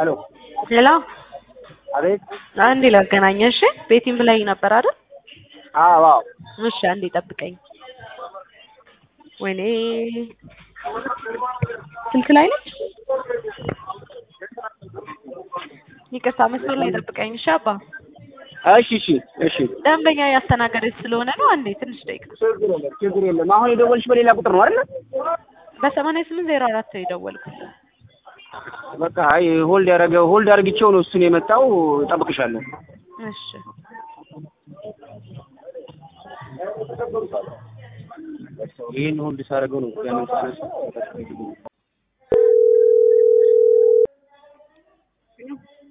አሎ ሄሎ አቤት አንዴ ላገናኘ እሺ ቤቲም ብላኝ ነበር አይደል አዎ አዎ እሺ አንዴ ጠብቀኝ ወይኔ ስልክ ላይ ነች ይቅርታ መስመር ላይ ጠብቀኝ እሺ አባ እሺ እሺ እሺ ደንበኛ ያስተናገደች ስለሆነ ነው አንዴ ትንሽ ደቂቃ ችግር የለም ችግር የለም አሁን የደወልሽ በሌላ ቁጥር ነው አይደል በሰማንያ ስምንት ዜሮ አራት ነው የደወልኩት በቃ አይ ሆልድ ያደረገ ሆልድ አድርግቼው ነው እሱን የመጣው እጠብቅሻለሁ እሺ ይህን ሆልድ ሳደርገው ነው ያንን ሳነሳ